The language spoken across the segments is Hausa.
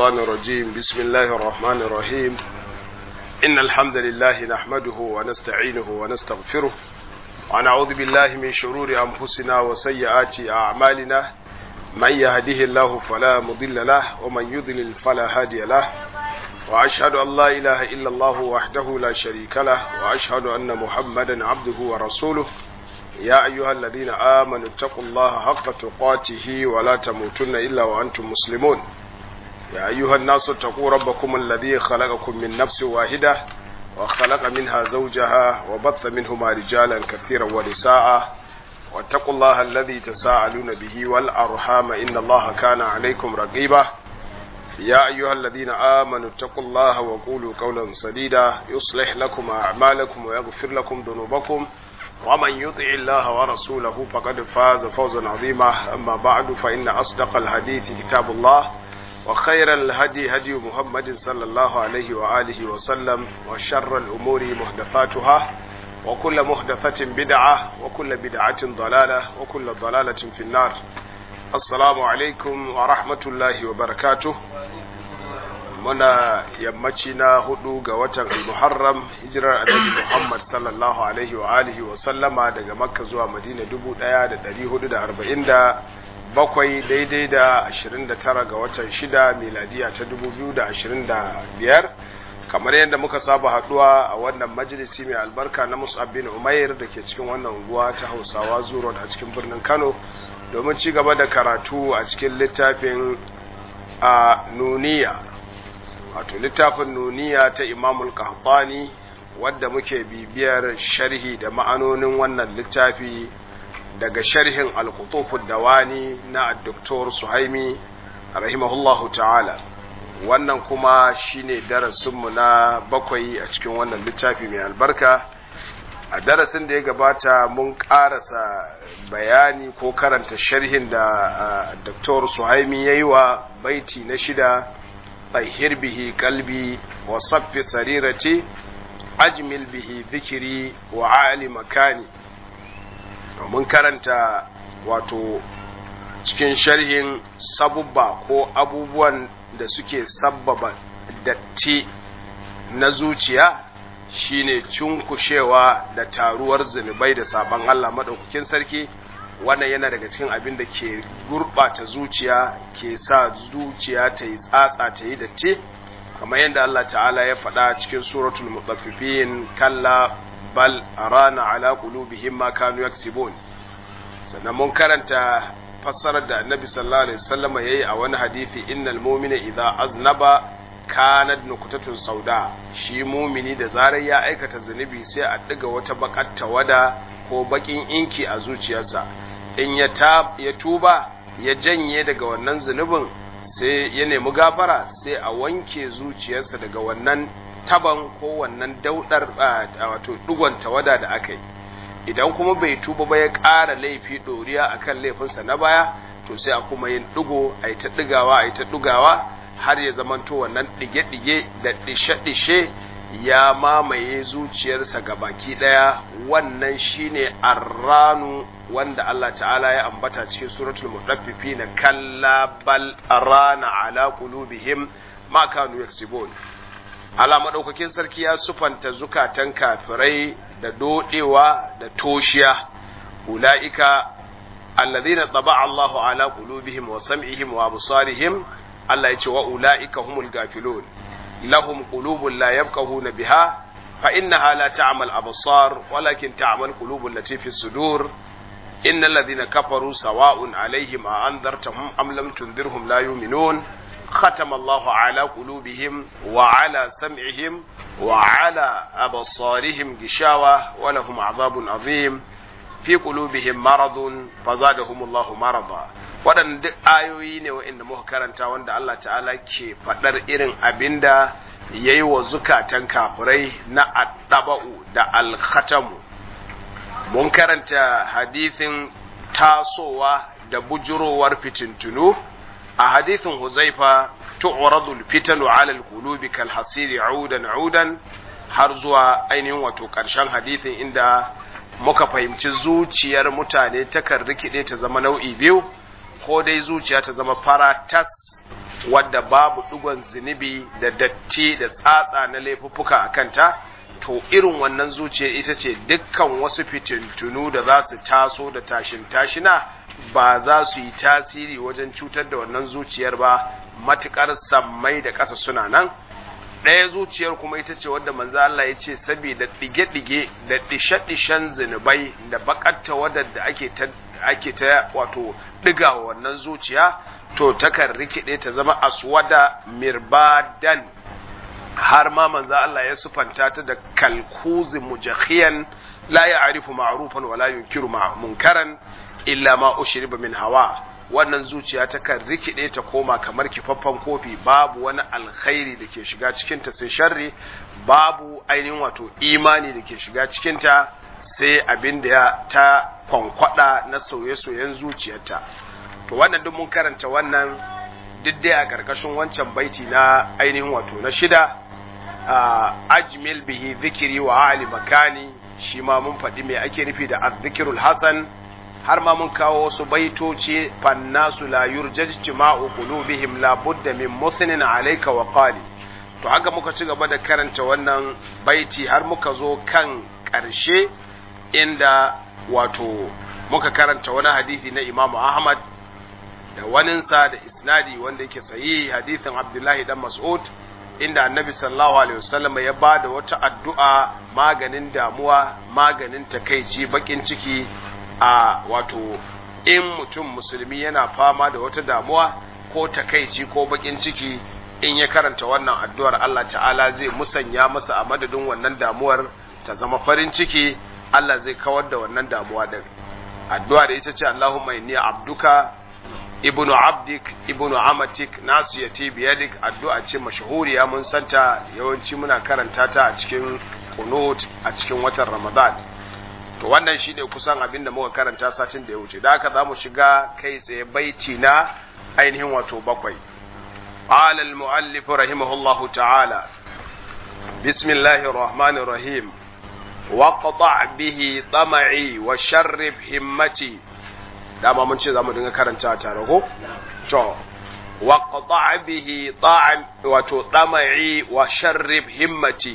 الشيطان الرجيم بسم الله الرحمن الرحيم إن الحمد لله نحمده ونستعينه ونستغفره ونعوذ بالله من شرور أنفسنا وسيئات أعمالنا من يهده الله فلا مضل له ومن يضلل فلا هادي له وأشهد أن لا إله إلا الله وحده لا شريك له وأشهد أن محمدا عبده ورسوله يا أيها الذين آمنوا اتقوا الله حق تقاته ولا تموتن إلا وأنتم مسلمون يا أيها الناس اتقوا ربكم الذي خلقكم من نفس واحدة وخلق منها زوجها وبث منهما رجالا كثيرا ونساء واتقوا الله الذي تساءلون به والأرحام إن الله كان عليكم رقيبا يا أيها الذين آمنوا اتقوا الله وقولوا قولا سديدا يصلح لكم أعمالكم ويغفر لكم ذنوبكم ومن يطع الله ورسوله فقد فاز فوزا عظيما أما بعد فإن أصدق الحديث كتاب الله وخير الهدي هدي محمد صلى الله عليه وآله وسلم وشر الأمور محدثاتها وكل محدثة بدعة وكل بدعة ضلالة وكل ضلالة في النار السلام عليكم ورحمة الله وبركاته muna yammaci na hudu ga watan al-muharram hijirar annabi muhammad sallallahu alaihi wa alihi wa sallama daga makka zuwa madina 1447 daidai da 29 ga watan shida miladiya ta 2025 kamar yadda muka saba haduwa a wannan majalisi mai albarka na musab bin umair da ke cikin wannan unguwa ta hausawa zuro a cikin birnin kano domin ci gaba da karatu a cikin littafin a nuniya wato littafin nuniya ta imamul qahtani wadda muke bibiyar sharhi da ma'anonin wannan littafi daga sharhin al-qutufud dawani na Dr. Suhaimi rahimahullahu ta'ala wannan kuma shine darasinmu na bakwai a cikin wannan littafi mai albarka a darasin da ya gabata mun karasa bayani ko karanta sharhin da Dr. Suhaimi yayi wa baiti na shida طهر به قلبي وصف سريرتي أجمل به ذكري وعالي مكاني mun karanta wato cikin sharhin sabubba ko abubuwan da suke sabbaba datti na zuciya shine cunkushewa da taruwar zunubai da sabon Allah maɗaukakin sarki wannan yana daga cikin abin da ke gurɓata zuciya ke sa zuciya ta yi tsatsa ta yi datti kamar yadda Allah ta'ala ya faɗa cikin suratul mutaffifin kalla bal rana ala qulubihim ma kanu yaksibun sannan mun karanta fassarar da annabi sallallahu alaihi wasallam yayi a wani hadisi innal mu'mina idza aznaba kanat nukutatun sauda shi mumini da zarar ya aikata zunubi sai a ɗiga wata bakar tawada ko bakin inki a zuciyarsa in ya tuba ya janye daga wannan zunubin sai ya nemi gafara sai a wanke zuciyarsa daga wannan taban ko wannan daudar wato dugon tawada da aka yi idan kuma bai tuba ba ya ƙara laifi ɗoriya akan laifinsa na baya to sai a kuma yin ɗigo a yi ta ɗigawa a yi ta ɗigawa har ya zamanto wannan ɗige-ɗige da ɗishe-ɗishe ya mamaye zuciyarsa ga baki ɗaya wannan shine arranu wanda Allah ta'ala ya ambata cikin suratul mutaffifin kalla bal arana ala qulubihim ma kanu yaksibun ala madaukakin sarki ya sufanta zukatan kafirai da dodewa da toshiya ulaika alladhina taba'a Allahu ala qulubihim wa sam'ihim wa absarihim Allah ya ce wa ulaika humul gafilun لهم قلوب لا يفقهون بها فإنها لا تعمى الأبصار ولكن تعمى القلوب التي في الصدور إن الذين كفروا سواء عليهم أنذرتهم أم لم تنذرهم لا يؤمنون ختم الله على قلوبهم وعلى سمعهم وعلى أبصارهم غشاوة ولهم عذاب عظيم في قلوبهم مرض فزادهم الله مرضا waɗanda duk ayoyi ne waɗanda muka karanta wanda Allah ta'ala ke faɗar irin abin da ya yi wa zukatan kafirai na addaba'u da alkhatamu mun karanta hadithin tasowa da bujurowar fitintunu a hadithin huzaifa tu'radul fitanu 'ala al-qulubi kal hasiri 'udan 'udan har zuwa ainihin wato ƙarshen hadithin inda muka fahimci zuciyar mutane takan rikide ta zama nau'i biyu ko dai zuciya ta zama fara tas wadda babu digon zunubi da datti da tsatsa na laifuffuka a kanta to irin wannan zuciya ita ce dukkan wasu fitintunu da za su taso da tashin tashina ba za su yi tasiri wajen cutar da wannan zuciyar ba matukar sammai da ƙasa suna nan ɗaya zuciyar kuma ita ce wadda manzo Allah ya ce saboda ɗige-ɗige da ɗishe-ɗishen zinubai da bakatta wadda ake ta ake ta wato ɗiga wannan zuciya to takan rikide ta zama aswada mirbadan har ma manzo Allah ya sufanta ta da kalkuzi mujakhiyan la ya'rifu ma'rufan wa la yunkiru munkaran illa ma ushriba min hawa wannan zuciya ta kan rikide ta koma kamar kifaffen kofi babu wani alkhairi da ke shiga cikinta sai sharri babu ainihin wato imani da ke shiga cikinta sai abin da ta kwankwada na sauye-sauyen zuciyarta to wannan duk mun karanta wannan duk dai a ƙarƙashin wancan baiti na ainihin wato na shida ajmil bihi zikiri wa ali makani shi ma mun faɗi me ake nufi da azzikirul hasan har ma mun kawo wasu baitoci fannasu la yurjajtima'u qulubihim la budda min muthnin alayka wa qali to haka muka ci gaba da karanta wannan baiti har muka zo kan ƙarshe inda wato muka karanta wani hadisi na Imam Ahmad da waninsa da isnadi wanda yake sahihi hadisin Abdullahi dan Mas'ud inda Annabi sallallahu alaihi wasallam ya bada wata addu'a maganin damuwa maganin takeici bakin ciki a wato in mutum musulmi yana fama da wata damuwa ko takaici ko bakin ciki in ya karanta wannan addu'ar Allah ta'ala zai musanya masa a madadin wannan damuwar ta zama farin ciki Allah zai kawar da wannan damuwa din addu'a da ita ce Allahumma inni abduka ibnu abdik ibnu amatik nasiyati biyadik addu'a ce mashahuriya mun santa yawanci muna karanta ta a cikin kunut a cikin watan Ramadan to wannan shi ne kusan abin da muka karanta satin da ya wuce da haka za mu shiga kai tsaye baiti na ainihin wato bakwai قال المؤلف رحمه الله تعالى بسم الله الرحمن الرحيم وقطع به طمعي وشرب همتي dama mun ce za mu dinga karanta tare ko to waqta bihi ta'am wato tama'i wa sharrib himmati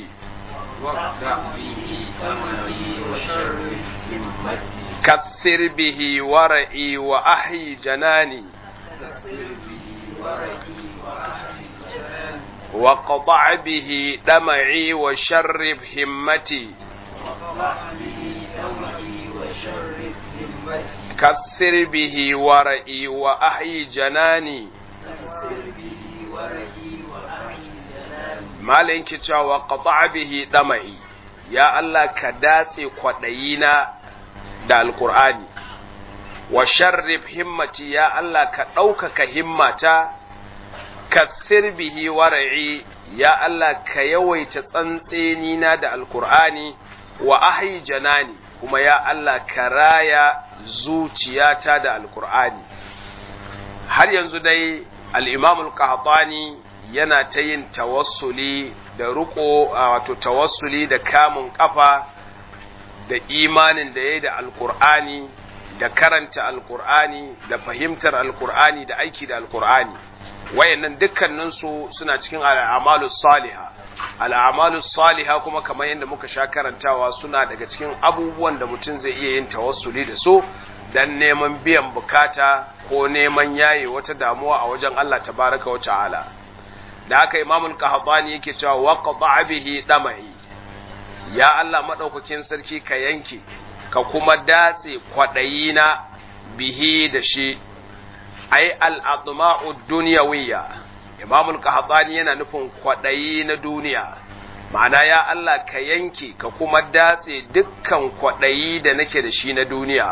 واقطع به ثمري وشرب همتي كثر به ورعي وأحي جناني كثر به ورقي وأحي جناني وقطع به دمعي وشرب همتي واقطع به ثمري وشرب همتي كثر به ورعي وأحي جناني كثر به ورقي وأحي جناني malin ki cewa qata bihi dama'i ya Allah ka datse kwadayina da alqur'ani wa sharrif himmati ya Allah ka ɗaukaka himmata kathir bihi wara'i ya Allah ka yawaita tsantseni na da alqur'ani wa ahyi janani kuma ya Allah ka raya zuciyata da alqur'ani har yanzu dai al-imam al-qahtani yana ta yin tawassuli da riko wato tawassuli da kamun kafa da imanin da ya yi da alkur'ani da karanta alkur'ani da fahimtar alkur'ani da aiki da alkur'ani wayannan dukkaninsu suna cikin al'amalus saliha al'amalus saliha kuma kamar yadda muka sha karantawa suna daga cikin abubuwan da mutum zai iya yin tawassuli da su dan neman biyan bukata ko neman yaye wata damuwa a wajen Allah tabaraka wa ta'ala da haka imamul qahtani yake cewa waqta bihi damai ya Allah madaukakin sarki ka yanke ka kuma datse kwadayina bihi da shi ai al-adma'u dunyawiyya imamul qahtani yana nufin kwadayi na duniya ma'ana ya Allah ka yanke ka kuma datse dukkan kwadayi da nake da shi na duniya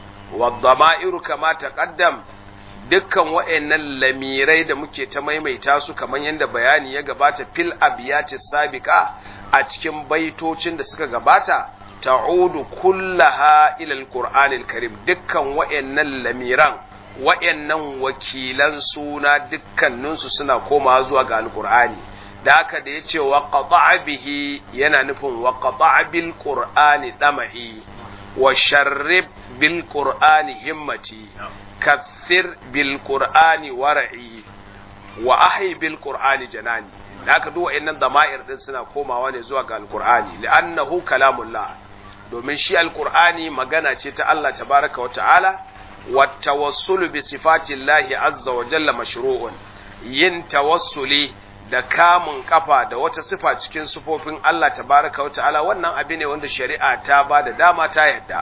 wadda kama taqaddam dukkan wa'annan lamirai da muke ta maimaita su kamar yadda bayani ya gabata fil abiyati sabiqa a cikin baitocin da suka gabata ta'udu kullaha ila alqur'anil karim dukkan wa'annan lamiran wa'annan wakilan suna dukkaninsu suna komawa zuwa ga alqur'ani da haka da yace wa qata'a bihi yana nufin wa qata'a bil qur'ani dama'i wa sharrib bil qur'ani himmati kathir bil qur'ani wara'i wa ahyi bil qur'ani janani da aka duk wa'annan dama'ir din suna komawa ne zuwa ga alqur'ani li'annahu kalamullah domin shi alqur'ani magana ce ta Allah tabaraka wa ta'ala wa tawassulu bi sifatillahi azza wa jalla mashru'un yin tawassuli da kamun kafa da wata sifa cikin sifofin Allah tabaraka wa ta'ala wannan abi ne wanda shari'a ta ba da dama ta yadda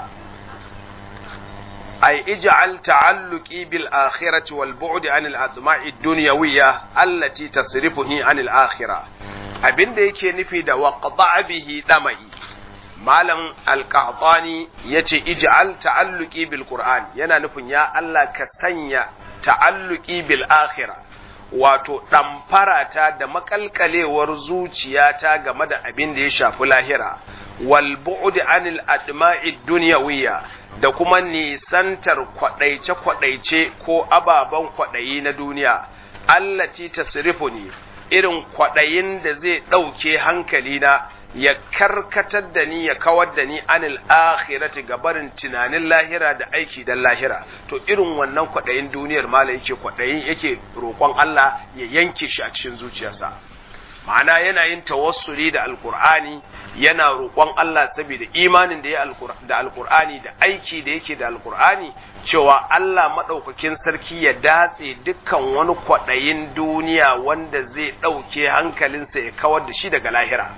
ay ij'al ta'alluqi bil akhirati wal bu'd anil adma'i dunyawiyya allati tasrifuhi anil akhirah abinda yake nufi da waqta'a bihi damai malam alqahtani yace ij'al ta'alluqi bil qur'an yana nufin ya Allah ka sanya ta'alluqi bil akhirah wato ɗamfarata da makalkalewar zuciyata game da abin da ya shafi lahira wal bu'd anil adma'i dunyawiyya da kuma nisantar kwadaice kwadaice ko ababen kwadayi na duniya allati tasrifuni irin kwadayin da zai ɗauke hankalina ya karkatar da ni ya kawar da ni anil akhirati gabarin tunanin lahira da aiki dan lahira to irin wannan kwaɗayin duniyar mala yake kwaɗayin yake roƙon Allah ya yanke shi a cikin zuciyarsa ma'ana yana yin tawassuli da alkur'ani yana roƙon Allah saboda imanin da ya da alkur'ani da aiki da yake da alkur'ani cewa Allah maɗaukakin sarki ya datse dukkan wani kwaɗayin duniya wanda zai ɗauke hankalinsa ya kawar da shi daga lahira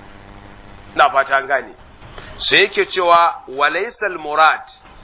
na fata an gane sai yake cewa walaisal murad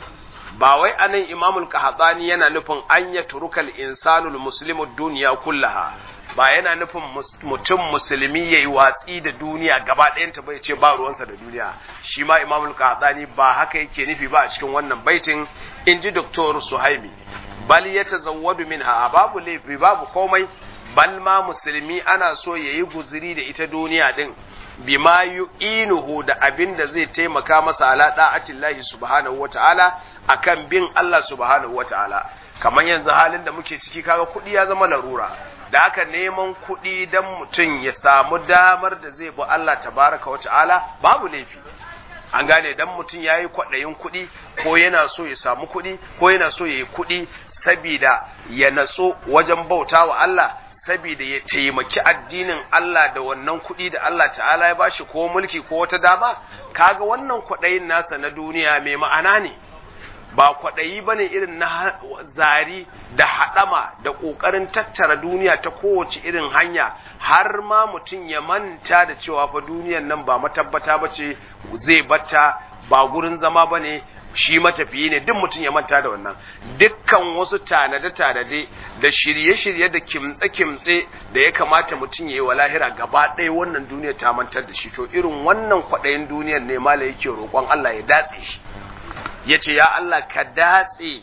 ba wai anan imamul qahtani yana nufin an ya turukal insanul muslimu duniya kullaha ba yana nufin mutum musulmi yayi watsi da duniya gaba ɗayanta bai ce ba ruwansa da duniya shi ma imamul qahtani ba haka yake nufi ba a cikin wannan baitin inji doktor suhaimi bal yatazawwadu minha babu laifi babu komai bal ma musulmi ana so yayi guzuri da ita duniya din bima yu'inuhu da abin da zai taimaka masa ala da'atillahi subhanahu wata'ala akan bin Allah subhanahu wata'ala kamar yanzu halin da muke ciki kaga kuɗi ya zama larura da aka neman kuɗi dan mutum ya samu damar da zai bi Allah tabaraka wata'ala babu laifi an gane dan mutum ya yi kwaɗayin kuɗi ko yana so ya samu kuɗi ko yana so ya yi kuɗi sabida ya natso wajen bauta wa Allah saboda ya taimaki addinin Allah da wannan kuɗi da Allah ta'ala ya bashi ko mulki ko wata dama kaga wannan kwaɗayin nasa na duniya mai ma'ana ne ba kwaɗayi ba ne irin na zari da haɗama da ƙoƙarin tattara duniya ta kowace irin hanya har ma mutum ya manta da cewa fa duniyan nan ba matabbata ba ce zai batta ba gurin zama ba ne shi matafiyi ne duk mutum ya manta da wannan dukkan wasu tanade-tanade da shirye-shirye da kimtse-kimtse da ya kamata mutum ya yi wa lahira gaba ɗaya wannan duniya ta mantar da shi to irin wannan kwaɗayin duniyar ne mala yake roƙon Allah ya datse shi ya ce ya Allah ka datse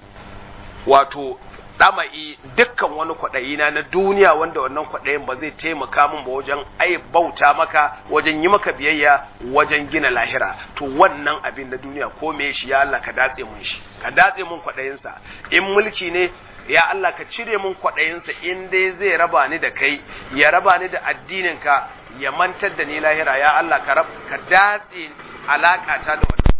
wato ɗama'i dukkan wani kwaɗayina na duniya wanda wannan kwaɗayin ba zai taimaka min ba wajen ai bauta maka wajen yi maka biyayya wajen gina lahira to wannan abin na duniya ko me shi ya Allah ka datse mun shi ka datse mun kwaɗayinsa in mulki ne ya Allah ka cire mun kwaɗayinsa in dai zai raba ni da kai ya raba ni da addininka ya mantar da ni lahira ya Allah ka ka datse alaƙata da wannan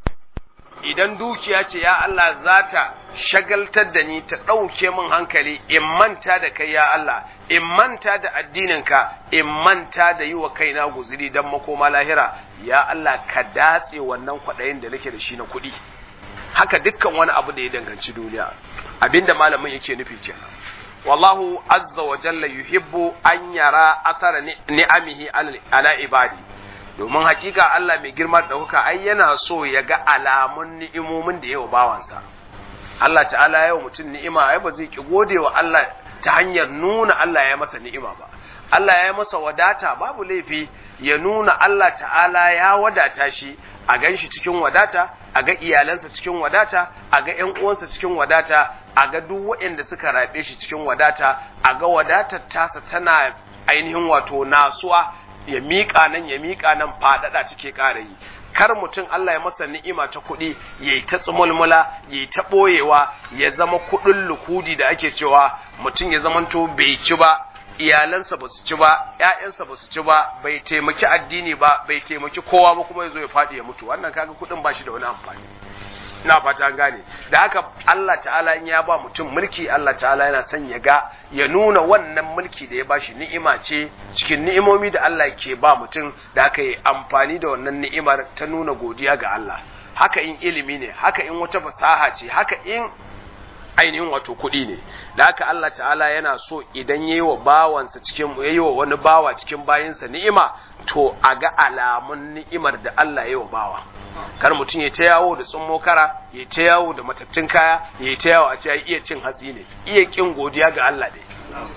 idan dukiya ce ya Allah za ta shagaltar da ni ta ɗauke min hankali in manta da kai ya Allah in manta da addininka in manta da yi wa kaina guziri don makoma lahira ya Allah ka datse wannan kwaɗayin da nake da shi na kuɗi haka dukkan wani abu da ya danganci duniya abinda malamin yake nufi kenan wallahu azza wa jalla yuhibbu an yara athara ni'amihi ala ibadi domin hakika Allah mai girma da ɗaukaka ai yana so ya ga alamun ni'imomin da yawa bawansa Allah ta'ala yau mutum ni'ima ai ba zai ki gode wa Allah ta hanyar nuna Allah ya masa ni'ima ba Allah ya masa wadata babu laifi ya nuna Allah ta'ala ya wadata shi a gan shi cikin wadata a ga iyalansa cikin wadata a ga ƴan uwansa cikin wadata a ga duk waɗanda suka raɓe shi cikin wadata a ga wadatar tasa tana ainihin wato nasuwa ya miƙa nan ya miƙa nan faɗaɗa cike ƙara yi kar mutum Allah ya masa ni'ima ta kuɗi ya yi ta tsumulmula ya yi ta ɓoyewa ya zama kuɗin lukudi da ake cewa mutum ya zamanto bai ci ba iyalansa ba su ci ba ‘ya'yansa ba su ci ba bai taimaki addini ba bai taimaki kowa ba kuma ya zo ya faɗi ya mutu wannan kaga kuɗin ba shi da wani amfani ina fata gane da haka Allah ta'ala in ya ba mutum mulki Allah ta'ala yana son ya ga ya nuna wannan mulki da ya bashi ni'ima ce cikin ni'imomi da Allah ke ba mutum da haka yi amfani da wannan ni'imar ta nuna godiya ga Allah haka in ilimi ne haka in wata fasaha ce haka in ainihin wato kuɗi ne da haka Allah ta'ala yana so idan yayi wa bawansa cikin yayi wa wani bawa cikin bayinsa ni'ima to a ga alamun ni'imar da Allah ya yi wa bawa kar mutum ya ta yawo da tsummo kara ya ta yawo da matattun kaya ya ta yawo a ce iya cin hatsi ne iya kin godiya ga Allah ne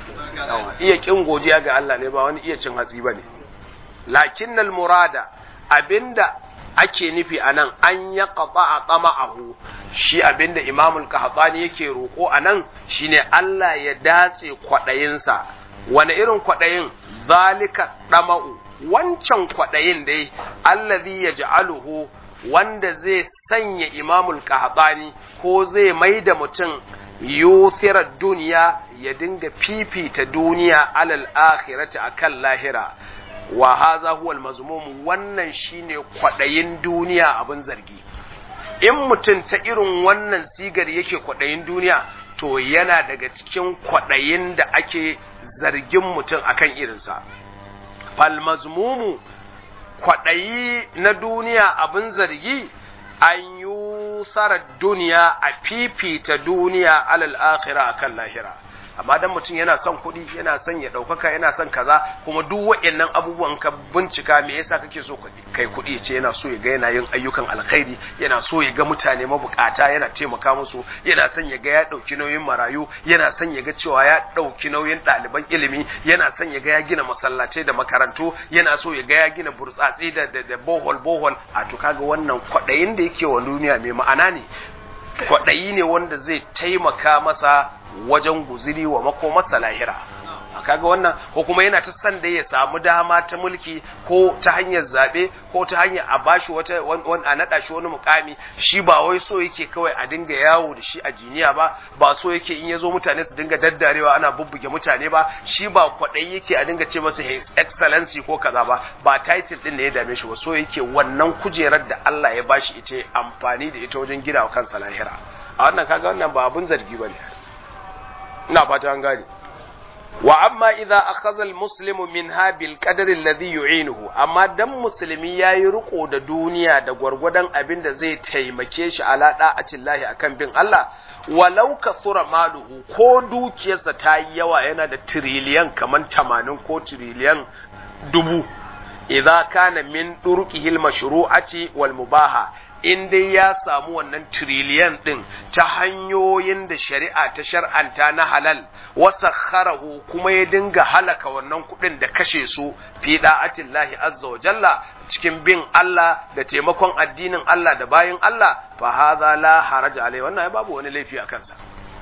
iya kin godiya ga Allah ne ba wani iya cin hatsi bane lakinnal murada abinda ake nufi a nan an ya kaɓa a tsama'ahu shi abinda imamul kahatsani yake roƙo a nan shine Allah ya datse kwaɗayinsa wani irin kwaɗayin zalika ɗama'u wancan kwaɗayin dai allazi ya ja'aluhu wanda zai sanya imamul kahatsani ko zai mai da mutum yuthirar duniya ya dinga fifita duniya alal akhirati akan lahira wa haza huwal mazmum wannan shine kwadayin duniya abin zargi in mutum ta irin wannan sigar yake kwadayin duniya to yana daga cikin kwadayin da ake zargin mutum akan irinsa fal mazmumu kwadayi na duniya abin zargi an yusara duniya a fifita duniya alal akhirah akan lahira amma dan mutum yana son kuɗi yana son ya ɗaukaka yana son kaza kuma duk waɗannan abubuwan ka bincika me yasa kake so kai kuɗi ce yana so ya ga yana yin ayyukan alkhairi yana so ya ga mutane mabukata yana taimaka musu yana son ya ga ya ɗauki nauyin marayu yana son ya ga cewa ya ɗauki nauyin ɗaliban ilimi yana son ya ga ya gina masallatai da makarantu yana so ya ga ya gina burtsatsi da da bohol bohol a to kaga wannan kwaɗayin da yake wa duniya mai ma'ana ne kwaɗayi ne wanda zai taimaka masa wajen guziri wa makomarsa lahira kaga wannan ko kuma yana ta san da ya samu dama ta mulki ko ta hanyar zabe ko ta hanyar a bashi wata a nada shi wani mukami shi ba wai so yake kawai a dinga yawo da shi a jiniya ba ba so yake in yazo mutane su dinga daddarewa ana bubbuge mutane ba shi ba kwadai yake a dinga ce masa his excellency ko kaza ba ba title din ne ya dame shi ba so yake wannan kujerar da Allah ya bashi ita amfani da ita wajen gina wa kansa lahira a wannan kaga wannan ba abun zargi bane ina fata an gane wa amma idza akhadha almuslimu minha bil qadri alladhi yu'inuhu amma dan musulmi yayi riko da duniya da gwargwadon abin da zai taimake shi ala da'atillahi akan bin Allah walau kasura maluhu ko dukiyarsa ta yi yawa yana da tiriliyan kaman 80 ko tiriliyan dubu idza kana min durqihil mashru'ati wal mubaha in dai ya samu wannan tiriliyan ɗin ta hanyoyin da shari'a ta shar'anta na halal wasa kharahu kuma ya dinga halaka wannan kuɗin da kashe su fi da'atin lahi azza wa jalla cikin bin Allah da taimakon addinin Allah da bayin Allah fa hadha la haraja alai wannan babu wani laifi a kansa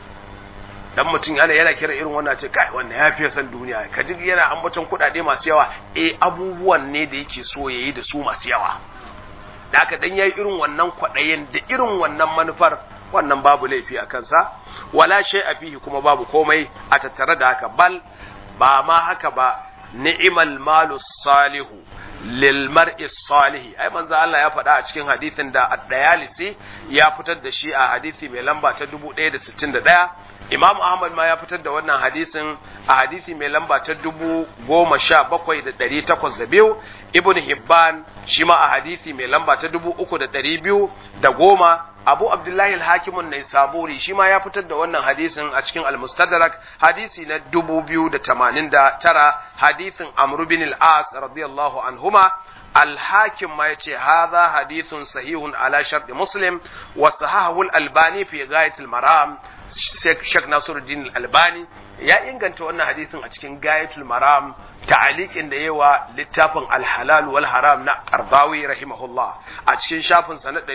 dan mutum yana yana kira irin wannan ce kai wannan ya fiye san duniya ka ji yana ambaton kuɗaɗe masu yawa eh abubuwan ne da yake so yayi da su masu yawa da aka dan yayi irin wannan kwaɗayin da irin wannan manufar wannan babu laifi a kansa wala shay a fihi kuma babu komai a tattare da haka bal ba ma haka ba ni'mal malu salihu lil mar'i salihi ai manzo Allah ya faɗa a cikin hadisin da ad-dayalisi ya fitar da shi a hadisi mai lamba ta 1161 Imam Ahmad ma ya fitar da wannan hadisin a hadisi mai lamba ta dubu goma sha bakwai da ɗari takwas da biyu Ibn Hibban shi ma a hadisi mai lamba ta dubu uku da ɗari biyu da goma Abu Abdullahi al-Hakimun Nai Saburi shi ma ya fitar da wannan hadisin a cikin Al-Mustadrak hadisi na dubu biyu da tamanin da tara hadisin Amr bin al-As radiyallahu anhuma الحاكم ما يتي هذا حديث صحيح على شرط مسلم وصححه الألباني في غاية المرام شيخ ناصر الدين الألباني يا inganta wannan hadisin a cikin gayatul maram ta'aliqin da yawa littafin alhalal wal haram na qardawi rahimahullah a cikin shafin sa na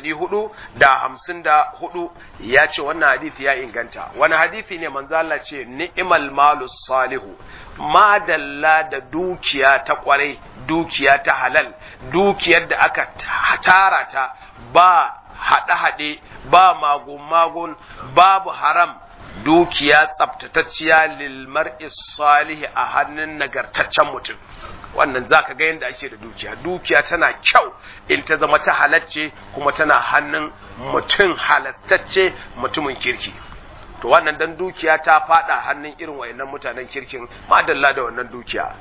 454 ya ce wannan hadisi ya inganta wani hadisi ne manzo Allah ce ni'mal malus salihu madalla da dukiya ta kwarai dukiya ta halal dukiyar da aka tara ta ba haɗe-haɗe ba magun-magun babu haram dukiya tsabtatacciya lil mar'i salihi a hannun nagartaccen mutum wannan zaka ga yadda ake da dukiya dukiya tana kyau in ta zama ta halacce kuma tana hannun mutum halattacce mutumin kirki to wannan dan dukiya ta fada hannun irin wayannan mutanen kirkin madalla da wannan dukiya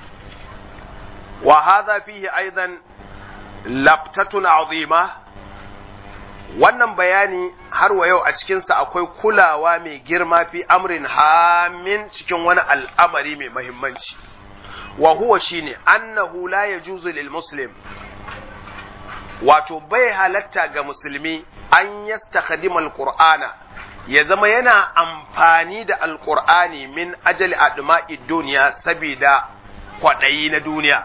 wa hadha fihi aidan labtatun azima wannan bayani har wa yau a cikinsa akwai kulawa mai girma fi amrin hamin cikin wani al'amari mai mahimmanci wa huwa shine annahu la yajuzu lil muslim wato bai halatta ga musulmi an yastakhdima alqur'ana ya zama yana amfani da alqur'ani min ajali adma'i duniya saboda kwaɗayi na duniya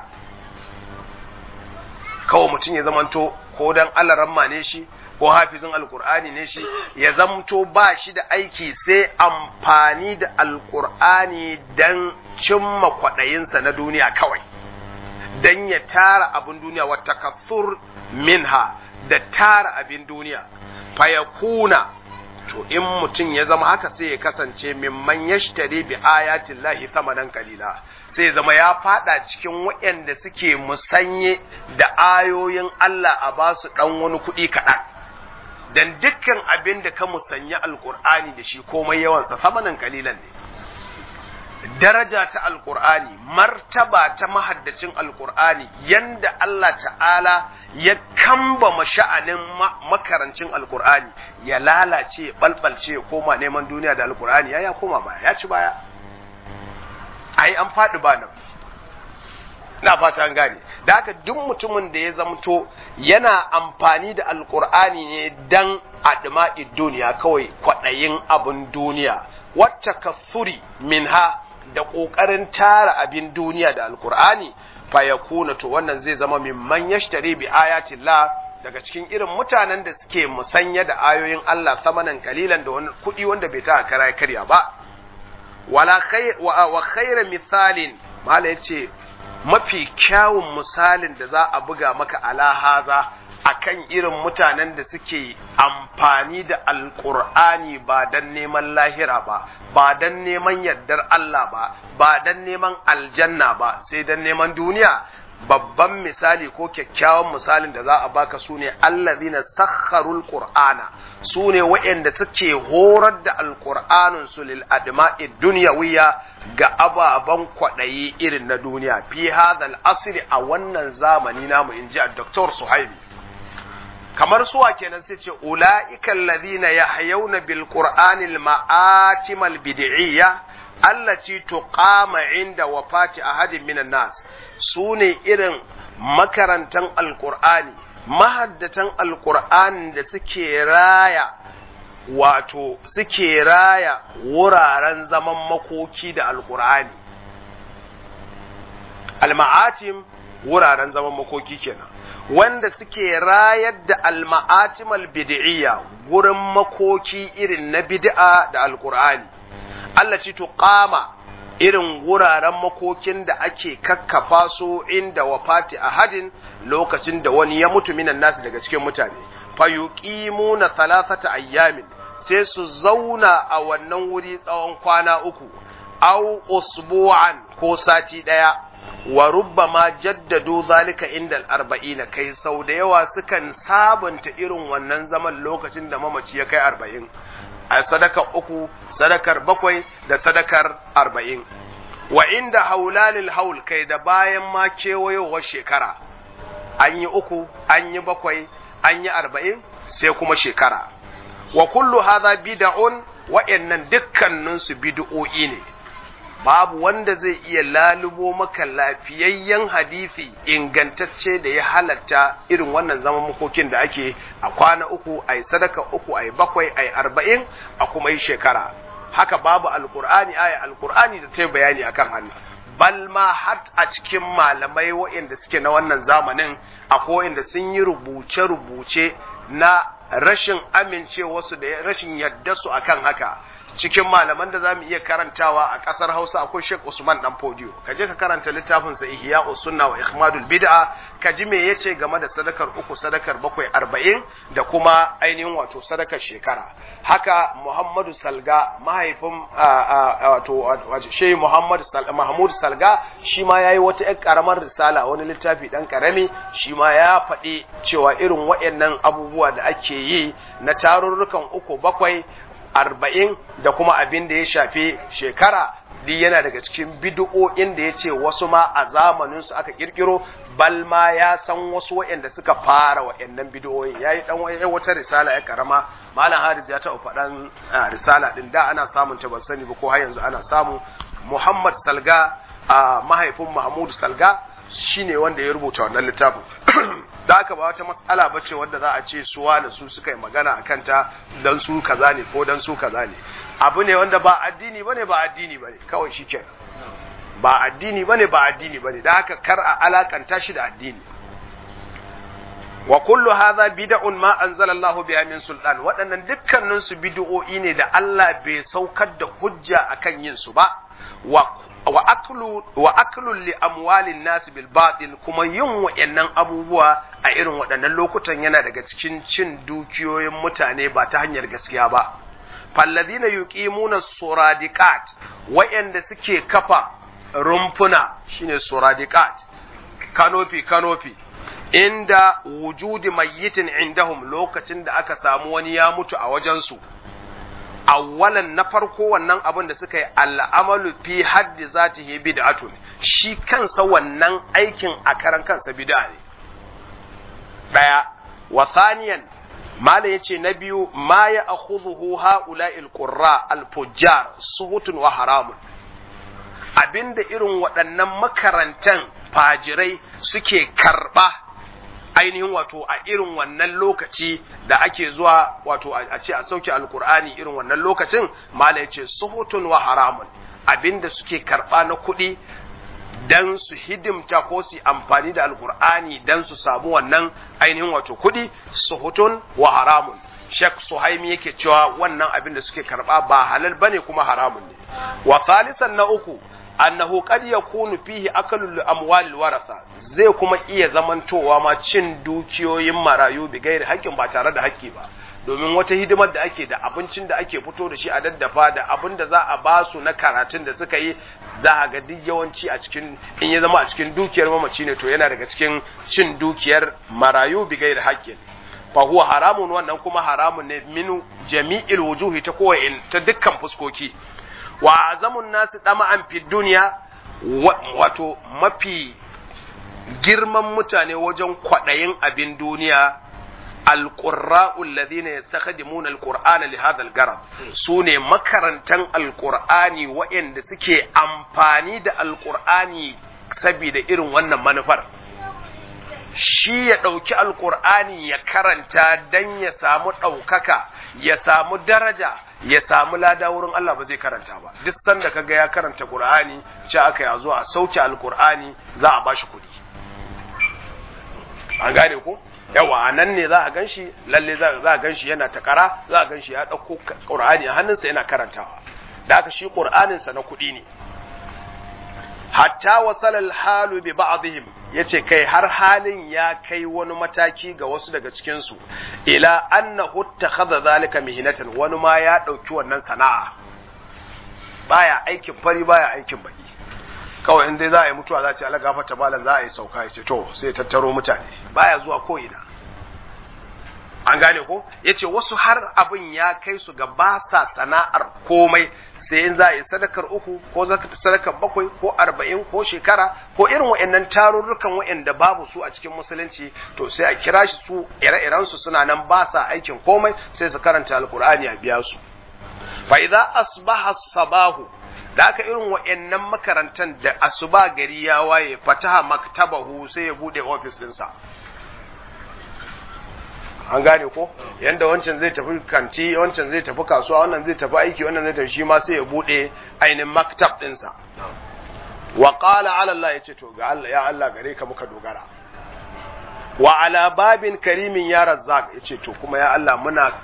kawai mutum ya zamanto ko dan alaramma ne shi ko hafizin alkur'ani ne shi ya zamto ba shi da aiki sai amfani da alkur'ani don cimma kwaɗayinsa na duniya kawai don ya tara abin duniya wata kasur minha da tara abin duniya fayakuna to in mutum ya zama haka sai ya kasance mimman yashtari bi ayatin lahi thamanan kalila sai zama ya fada cikin waɗanda suke musanye da ayoyin Allah a basu ɗan wani kuɗi kaɗan dan dukkan abin da ka musanya alkur'ani da shi komai yawansa samanin kalilan ne daraja ta alkur'ani martaba ta mahaddacin alkur'ani yanda Allah ta'ala ya kamba sha'anin makarancin alkur'ani ya lalace balbalce ya koma neman duniya da alkur'ani ya ya koma baya ya ci baya ai an faɗi ba nan na fata an gane da haka duk mutumin da ya zamto yana amfani da alkur'ani ne dan adma'i duniya kawai kwaɗayin abin duniya wacce kasuri minha da ƙoƙarin tara abin duniya da alkur'ani fa yakuna to wannan zai zama mimman yashtari bi ayatillah daga cikin irin mutanen da suke musanya da ayoyin Allah samanan kalilan da wani kuɗi wanda bai ta kara karya ba wala khay wa khayra mithalin mala yace mafi kyawun misalin da za a buga maka ala haza akan irin mutanen da suke amfani da alkur'ani ba don neman lahira ba ba don neman yardar Allah ba ba don neman aljanna ba sai don neman duniya babban misali ko kyakkyawan misalin da za a baka su ne allazina sakharul qur'ana su ne waɗanda suke horar da alqur'anin su lil adma'i dunyawiya ga ababan kwaɗayi irin na duniya fi hadal asri a wannan zamani namu inji a Dr. Suhaimi kamar suwa kenan sai ce ula'ika allazina yahyawna bil qur'anil ma'atimal bid'iyya allati tuqama inda wafati ahadin minan nas sune irin makarantan alqur'ani mahaddatan alqur'ani da suke raya wato suke raya wuraren zaman makoki da alqur'ani al-ma'atim wuraren zaman makoki kenan wanda suke rayar da alma'atimal bid'iyya gurin makoki irin na bid'a da alqur'ani Allah ci tuqama irin wuraren makokin da ake kakkafa su inda wafati ahadin lokacin da wani ya mutu minan nasu daga cikin mutane fayuqimuna thalathata ayyamin sai su zauna a wannan wuri tsawon kwana uku au usbu'an ko sati daya wa rubbama jaddadu zalika inda arba'ina kai sau da yawa sukan sabunta irin wannan zaman lokacin da mamaci ya kai arba'in a sadakar uku sadakar bakwai da sadakar arba'in wa inda haulalil haul kai da bayan ma kewayowar shekara an yi uku an yi bakwai an yi arba'in sai kuma shekara wa kullu hadha bid'un wa'annan dukkaninsu bid'o'i ne babu wanda zai iya lalubo maka lafiyayyen hadisi ingantacce da ya halatta irin wannan zaman makokin da ake a kwana uku a yi sadaka uku a yi bakwai a yi arba'in a kuma yi shekara haka babu alkur'ani aya alkur'ani da ta yi bayani akan hannu bal ma har a cikin malamai waɗanda suke na wannan zamanin akwai waɗanda sun yi rubuce-rubuce na rashin amincewarsu da rashin yadda su akan haka cikin malaman da zamu iya karantawa a kasar Hausa akwai Sheikh Usman Dan Fodiyo ka je ka karanta littafin sa Ihya Sunna wa Ikhmadul Bid'a ka ji me yace game da sadakar uku sadakar bakwai arba'in da kuma ainihin wato sadakar shekara haka Muhammadu Salga mahaifin wato Sheikh Muhammad Mahmud Salga shi ma yayi wata ƴar karamar risala wani littafi dan karami shi ma ya faɗi cewa irin waɗannan abubuwa da ake yi na tarurrukan uku bakwai arba'in da kuma abin da ya shafi shekara duk yana daga cikin bid'o'in da ya ce wasu ma a zamanin su aka kirkiro bal ma ya san wasu waɗanda suka fara waɗannan bid'o'in yayi dan wata risala ya karama malam Haris ya taɓa faɗan risala din da ana samun ta ban sani ba ko har yanzu ana samu Muhammad Salga a mahaifin Mahmud Salga shine wanda ya rubuta wannan littafin da haka ba wata matsala ba ce wadda za a ce suwa da su suka yi magana a kanta don su kaza ne ko don su kaza ne abu ne wanda ba addini bane ba addini bane kawai shi kenan ba addini bane ba addini bane da haka kar a alakanta shi da addini wa kullu hadha bid'un ma anzala Allahu biha min sultan waɗannan dukkanin su bid'o'i ne da Allah bai saukar da hujja akan yin su ba wa wa aklu wa aklu li amwalin nas bil batil kuma yin wayannan abubuwa a irin waɗannan lokutan yana daga cikin cin dukiyoyin mutane ba ta hanyar gaskiya ba falladina yuqimuna suradiqat wayanda suke kafa rumfuna shine suradiqat kanofi kanofi inda wujudi mayyitin indahum lokacin da aka samu wani ya mutu a wajensu awwalan na farko wannan abin da suka yi al'amalu fi haddi zatihi bid'atun shi kansa wannan aikin a karan kansa bid'a ne daya wa thaniyan mala yace na biyu ma ya akhudhuhu haula'il qurra al-fujjar suhutun wa haramun abinda irin waɗannan makarantan fajirai suke karɓa ainihin wato a irin wannan lokaci da ake zuwa wato a ce a sauke alkur'ani irin wannan lokacin mala ya ce suhutun wa haramun abinda suke karɓa na kuɗi dan su hidimta ko su amfani da alkur'ani dan su samu wannan ainihin wato kuɗi suhutun wa haramun Sheikh Suhaimi yake cewa wannan abin da suke karɓa ba halal bane kuma haramun ne wa thalisan na uku annahu qad yakunu fihi akalul amwal waratha zai kuma iya zamantowa ma cin dukiyoyin marayu bi gairi haƙƙin ba tare da haƙƙi ba domin wata hidimar da ake da abincin da ake fito da shi a daddafa da abin da za a ba su na karatun da suka yi za a ga duk yawanci a cikin in ya zama a cikin dukiyar mamaci ne to yana daga cikin cin dukiyar marayu bi gairi haƙƙin fa huwa haramun wannan kuma haramun ne min jami'il wujuhi ta kowa ta dukkan fuskoki wa azamun nasu dama'an fi duniya wato mafi girman mutane wajen kwaɗayin abin duniya alƙurra'u alladhina yastakhdimuna alqur'ana li hadha algarad sune makarantan alqur'ani waɗanda suke amfani da alqur'ani saboda irin wannan manufar shi ya ɗauki alƙur'ani ya karanta dan ya samu ɗaukaka ya samu daraja ya samu lada wurin Allah ba zai karanta ba duk sanda kaga ya karanta Qur'ani ce aka ya zo a sauke alqur'ani za a bashi kuɗi an gane ko yawa nan ne za a ganshi lalle za a ganshi yana takara za a ganshi ya dauko Qur'ani a hannunsa yana karantawa da aka shi Qur'anin sa na kuɗi ne hatta wasala al-halu bi ba'dihim yace kai har halin ya kai wani mataki ga wasu daga cikin su ila annahu takhadha zalika mihnatan wani ma ya dauki wannan sana'a baya aikin fari baya aikin baki kawai in dai za a yi mutuwa za a ce Allah gafarta malam za a yi sauka ya ce to sai tattaro mutane baya zuwa ko ina an gane ko yace wasu har abin ya kai su ga ba sa sana'ar komai sai in za a yi sadakar uku ko sadakar bakwai ko arba'in ko shekara ko irin wa'annan tarurrukan wa'anda babu su a cikin musulunci to sai a kira shi su ire-iren su suna nan ba sa aikin komai sai su karanta alkur'ani a biya su fa idza asbaha sabahu da aka irin wa'annan makarantan da asuba gari ya waye fataha maktabahu sai ya bude ofis dinsa an gane ko yanda wancan zai tafi kanti wancan zai tafi kasuwa wannan zai tafi aiki wannan zai tafi shi ma sai ya bude ainihin maktab dinsa wa qala ala Allah yace to ga Allah ya Allah gare ka muka dogara wa ala babin karimin ya razzaq yace to kuma ya Allah muna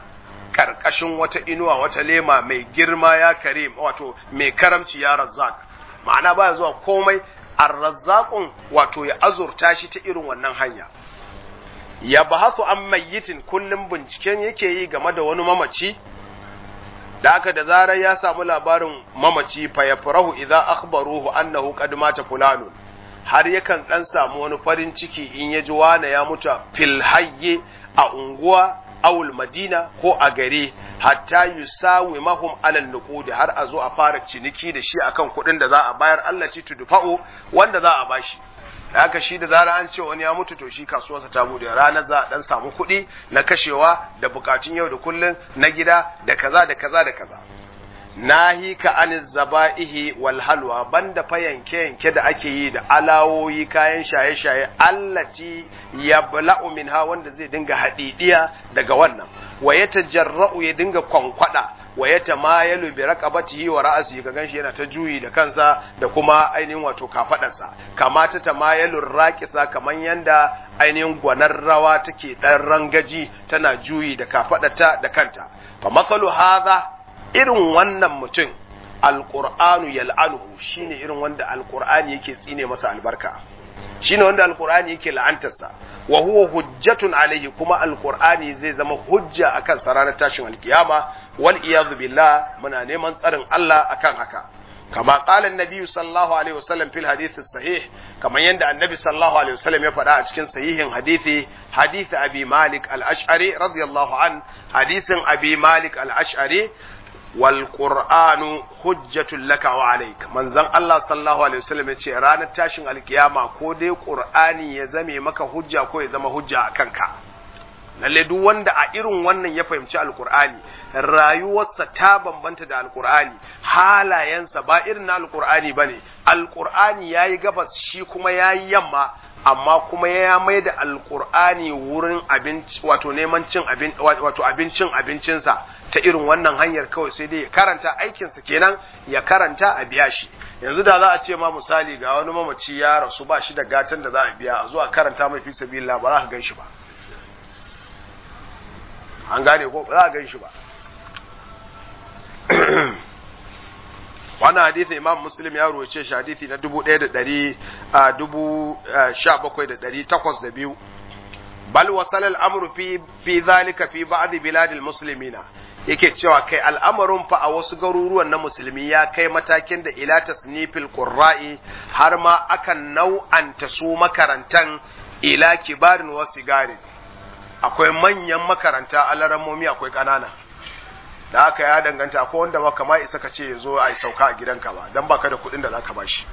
karkashin wata inuwa wata lema mai girma ya karim wato mai karamci ya razzaq ma'ana baya zuwa komai ar-razzaqun wato ya azurta shi ta irin wannan hanya ya bahasu an mayyitin kullum binciken yake yi game da wani mamaci da aka da zarar ya samu labarin mamaci fa ya farahu idza akhbaruhu annahu qad mata fulanun har yakan dan samu wani farin ciki in ya ji wane ya mutu fil hayye a unguwa awul madina ko a gari hatta yusawi mahum alal nuqudi har a zo a fara ciniki da shi akan kuɗin da za a bayar Allah ci tudfa'u wanda za a bashi haka shi da zara an ce wani ya mutu to shi kasuwarsa ta bude ranar za a dan samu kuɗi na kashewa da bukatun yau da kullun na gida da kaza da kaza da kaza nahika an zaba'ihi wal halwa banda fa yanke yanke da ake yi da alawoyi kayan shaye shaye allati yabla'u minha wanda zai dinga hadidiya daga wannan wa yatajarra'u ya dinga kwankwada wa yatamayalu bi raqabatihi wa ra'sihi ga ganshi yana ta juyi da kansa da kuma ainihin wato kafadarsa kama ta tamayalu raqisa kaman yanda ainihin gwanar rawa take dan rangaji tana juyi da kafadarta da kanta fa masalu hadha irin wannan mutum alƙur'anu yal'anuhu shine irin wanda alƙur'ani yake tsine masa albarka shine wanda alƙur'ani yake la'antarsa wa huwa hujjatun alaihi kuma alƙur'ani zai zama hujja akan sa ranar tashin alkiyama wal iyadu billah muna neman tsarin Allah akan haka kama qala annabi sallallahu alaihi wasallam fil hadith sahih kamar yanda annabi sallallahu alaihi wasallam ya faɗa a cikin sahihin hadisi hadith abi malik al-ash'ari radiyallahu an hadisin abi malik al-ash'ari والقرآن حجة لك وعليك من زن الله صلى الله عليه وسلم يقول رانا تاشن القيامة كودي قرآني يزمي مكا حجة كو يزم حجة كنكا lalle duk wanda a irin wannan ya fahimci alkur'ani rayuwarsa ta bambanta da alkur'ani halayensa ba irin na alkur'ani bane alkur'ani yayi gabas shi kuma yayi yamma amma kuma ya mai da alkur'ani wurin abinci wato neman cin abin wato abincin abincinsa ta irin wannan hanyar kawai sai dai ya karanta aikinsa kenan ya karanta a biya shi yanzu da za a ce ma misali ga wani mamaci ya rasu ba shi da gatan da za a biya a zuwa karanta mai fi sabilillah ba za ka gan shi ba an gane ko ba za a gan shi ba wannan hadithi imam muslim ya ruwace shi hadithi na dubu ɗaya da ɗari a dubu sha bakwai da ɗari takwas da biyu bal wasal al'amru fi fi zalika fi ba'd biladil muslimina yake cewa kai al'amarin fa a wasu garuruwan na musulmi ya kai matakin da ila tasnifil qurra'i har ma akan nau'anta su makarantan ila kibarin wa sigarin akwai manyan makaranta alarammomi akwai ƙanana da haka ya danganta ko wanda ba kama isa ka ce ya zo a yi sauka a gidanka ba don baka da kuɗin da za ka bashi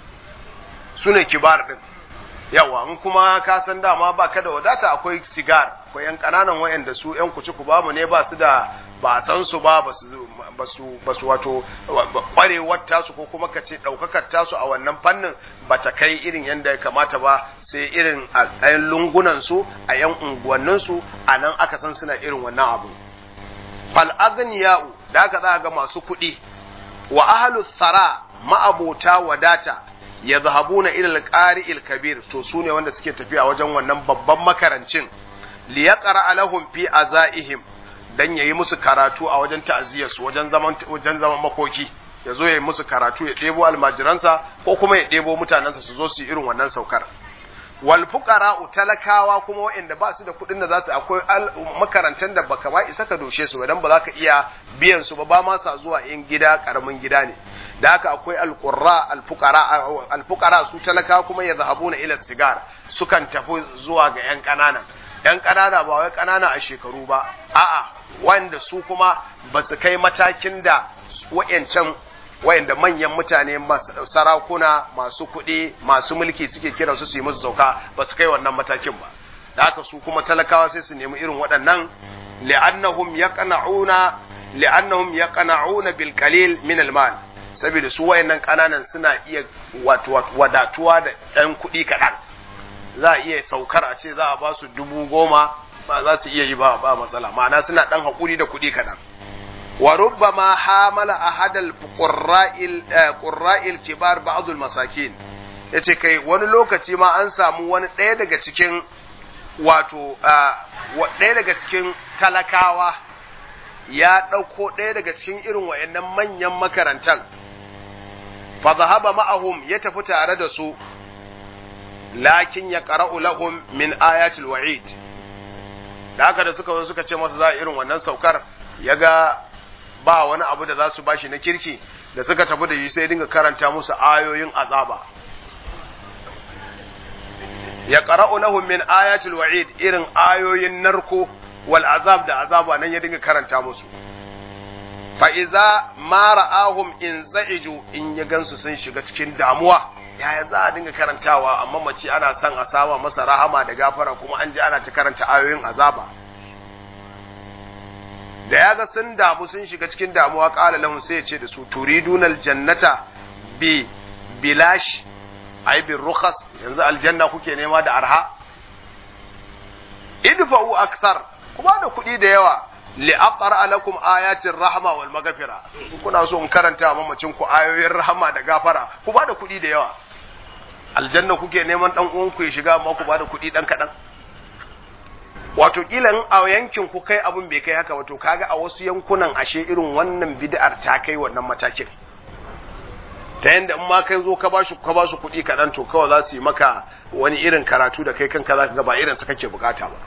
su ne kibar ɗin yawa in kuma ka san dama ba ka da wadata akwai sigar akwai yan ƙananan wayanda su yan kuci ku bamu ne ba su da ba san su ba ba su wato ƙwarewar tasu ko kuma ka ce ɗaukakar tasu a wannan fannin ba ta kai irin yadda ya kamata ba sai irin a ɗayan lungunan su a yan unguwannin su a nan aka san suna irin wannan abu fal'azniya'u da aka za ga masu kuɗi wa ahalu tsara ma'abota wadata ya zahabu na ilal ƙari kabir to su ne wanda suke tafiya wajen wannan babban makarancin liyaqra alahum fi azaihim dan yayi musu karatu a wajen ta'aziyarsu wajen zaman wajen zaman makoki ya zo ya yi musu karatu ya ɗebo almajiransa ko kuma ya ɗebo mutanensa su zo su yi irin wannan saukar wal fuqara talakawa kuma waɗanda ba su da kuɗin da za su akwai makarantar da baka ba isa ka doshe su dan ba za ka iya biyan su ba ba ma sa zuwa in gida karamin gida ne da haka akwai alqurra alfuqara alfuqara su talakawa kuma ya zahabuna ila sigar sukan tafi zuwa ga yan kanana yan kanana ba wai kanana a shekaru ba a'a wanda su kuma ba su kai matakin da wayancan wayanda manyan mutane sarakuna masu kuɗi masu mulki suke kira su su yi musu sauka ba su kai wannan matakin ba da haka su kuma talakawa sai su nemi irin waɗannan li'annahum yaqna'una li'annahum yaqna'una bil qalil min al mal saboda su wayannan kananan suna iya wato wadatuwa da ɗan kuɗi kaɗan za a iya saukar a ce za a ba su dubu goma ba za su iya yi ba ba matsala ma'ana suna ɗan haƙuri da kuɗi kaɗan وربما حامل أحد القراء القراء الكبار بعض المساكين yace kai wani lokaci ma an samu wani ɗaya daga cikin wato ɗaya daga cikin talakawa ya ɗauko ɗaya daga cikin irin wayannan manyan makarantan fa zahaba ma'ahum ya tafi tare da su lakin ya qara'u lahum min ayatil wa'id da haka da suka zo suka ce masa za a irin wannan saukar ya ga ba wani abu da za su bashi na kirki da suka tafi da shi sai dinga karanta musu ayoyin azaba ya qara'u lahum min ayatil wa'id irin ayoyin narko wal azab da azaba nan ya dinga karanta musu fa iza ma ra'ahum in za'iju in ya gansu sun shiga cikin damuwa yaya za a dinga karantawa amma mace ana son a sama masa rahama da gafara kuma an ji ana ta karanta ayoyin azaba da ya ga sun damu sun shiga cikin damuwa qala lahum sai ya ce da su turidunal jannata bi bilash ai bi rukhas yanzu aljanna kuke nema da arha idfa'u akthar kuma da kuɗi da yawa li aqra lakum ayatin rahma wal maghfira kuna so in karanta mamacin ku ayoyin rahama da gafara ku ba da kuɗi da yawa aljanna kuke neman dan uwan ku ya shiga amma ku ba da kuɗi dan kadan wato kila in a yankin ku kai abun bai kai haka wato kaga a wasu yankunan ashe irin wannan bid'ar ta kai wannan matakin ta yanda in ma kai zo ka bashi ka basu kuɗi kaɗan to kawai za su yi maka wani irin karatu da kai kanka za ka ga ba irin su kake bukata ba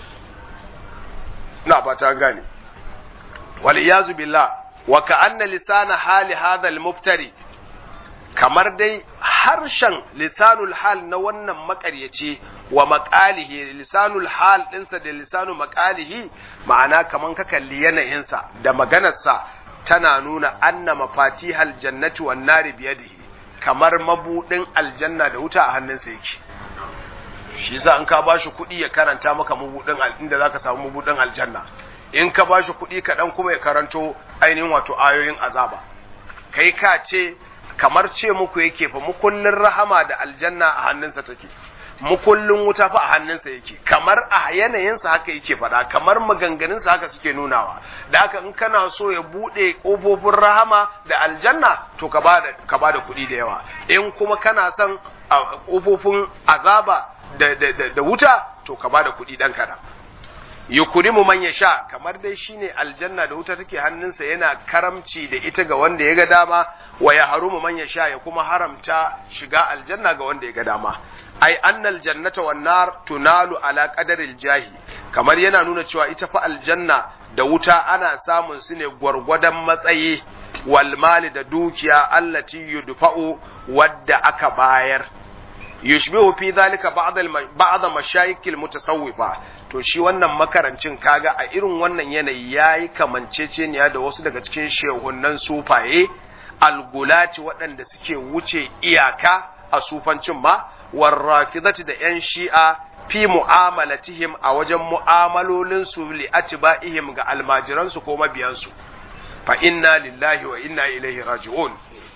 ina fata gane wal iyazu billah wa ka'anna lisana hali hadha al muftari kamar dai harshen lisanul hal na wannan makaryaci wa maqalihi lisanul hal dinsa da lisanu maqalihi ma'ana kaman ka kalli yanayinsa da maganarsa tana nuna anna mafatihal jannati wan nari biyadihi kamar mabudin aljanna da wuta a hannunsa yake shi yasa in ka bashi kuɗi ya karanta maka mabudin inda zaka samu mabudin aljanna in ka bashi kuɗi kaɗan kuma ya karanto ainihin wato ayoyin azaba kai ka ce kamar ce muku yake fa mukullin rahama da aljanna a hannunsa take mukullin wuta fa a hannunsa yake kamar a yanayinsa haka yake faɗa kamar maganganunsa haka suke nunawa da haka in kana so ya buɗe ƙofofin rahama da aljanna to ka ba ka bada kuɗi da yawa in kuma kana son ƙofofin azaba da, da, da, da wuta to ka bada kuɗi ɗan kaɗan yukurimu man ya sha kamar dai shine aljanna da wuta take hannunsa yana karamci da ita ga wanda ya ga dama wa ya harumu man ya sha ya kuma haramta shiga aljanna ga wanda ya ga dama ai annal jannata wan nar tunalu ala qadaril jahi kamar yana nuna cewa ita fa aljanna da wuta ana samun su ne gwargwadon matsayi wal mali da dukiya allati yudfa'u wadda aka bayar yushbihu fi dhalika ba'd ba'd mashayikil mutasawwifa to shi wannan makarancin kaga a irin wannan yanayi yayi kamanceceniya da wasu daga cikin shehunan sufaye algulati waɗanda suke wuce iyaka a sufancin ma warrafidati da yan shi'a fi mu'amalatihim a wajen mu'amalolin su li atba'ihim ga almajiransu ko mabiyansu fa inna lillahi wa inna ilaihi raji'un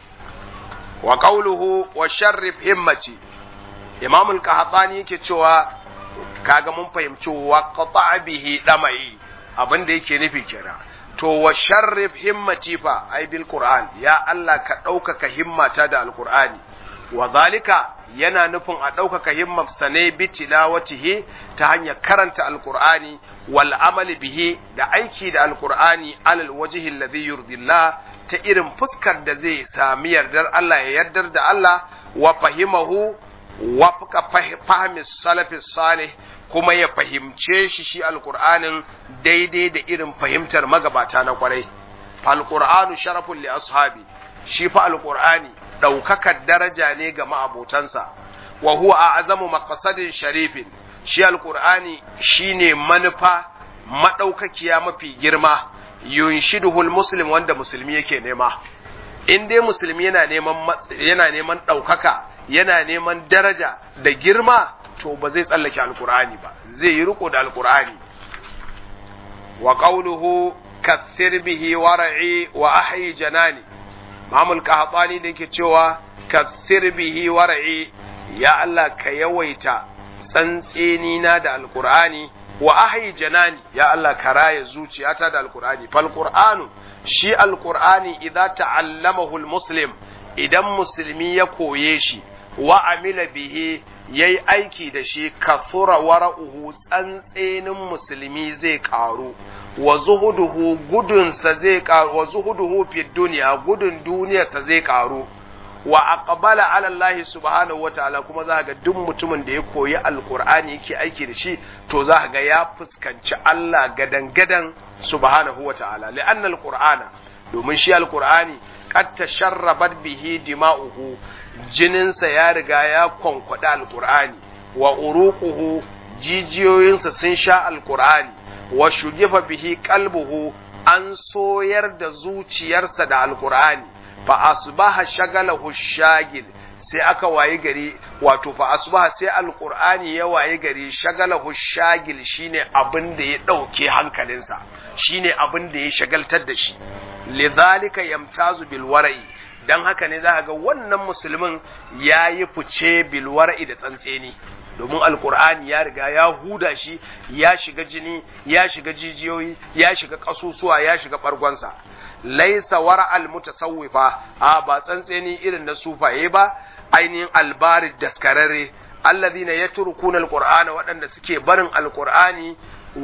wa qawluhu wa sharrif himmati imam al-qahtani yake cewa kaga mun fahimci wa qata bihi damai abin da yake nufi kenan to wa sharrif himmati fa ai bil qur'an ya Allah ka ɗaukaka himmata da alqur'ani wa zalika yana nufin a ɗaukaka himmar sane bi tilawatihi ta hanyar karanta alqur'ani wal amali bihi da aiki da alqur'ani alal wajhi alladhi yurdillah ta irin fuskar da zai sami yardar Allah ya yardar da Allah wa fahimahu wafka fahimi salafi salih kuma ya fahimce shi shi alkur'anin daidai da irin fahimtar magabata na kwarai alkur'anu sharafun li ashabi shi fa alkur'ani ɗaukakar daraja ne ga ma'abotansa wa huwa a azamu maqasadin sharifin shi alkur'ani shine manufa madaukakiya mafi girma yunshiduhul muslim wanda musulmi yake nema in dai musulmi yana neman yana neman ɗaukaka yana neman daraja da girma to ba zai tsallake alkur'ani ba zai yi riko da alkur'ani wa qawluhu kathir bihi war'i wa ahyi janani mamul qahtani da yake cewa kathir bihi war'i ya Allah ka yawaita tsantseni na da alkur'ani wa ahyi janani ya Allah ka raya zuciyata da alkur'ani fal qur'anu shi alkur'ani idza ta'allamahu almuslim idan musulmi ya koye shi wa amila bihi yayi aiki da shi kathura wara'uhu tsantsenin musulmi zai karu wa zuhuduhu gudunsa zai karu wa zuhuduhu fi duniya gudun duniyarsa zai karu wa aqbala ala Allah subhanahu wataala kuma za ga duk mutumin da ya koyi alqur'ani yake aiki da shi to za ga ya fuskanci Allah gadan gadan subhanahu wataala li'anna alqur'ana domin shi alqur'ani qad tasharrabat bihi dima'uhu jininsa ya riga ya kwankwada alqur'ani wa uruquhu jijiyoyinsa sun sha alqur'ani wa shugifa bihi qalbuhu an soyar da zuciyarsa da alqur'ani fa asbaha shagalahu shagil sai aka wayi gari wato fa asbaha sai alqur'ani ya wayi gari shagalahu shagil shine abin da ya dauke hankalinsa shine abin da ya shagaltar da shi lidhalika yamtazu bil wara'i dan haka ne za ga wannan musulmin yayi fice bil wara'i da tsantseni domin alkur'ani ya riga ya huda shi ya shiga jini ya shiga jijiyoyi ya shiga kasusuwa ya shiga bargonsa laisa wara al mutasawwifa a ba tsantseni irin na sufaye ba ainihin albarid daskararre alladhina yatrukuna alqur'ana waɗanda suke barin alqur'ani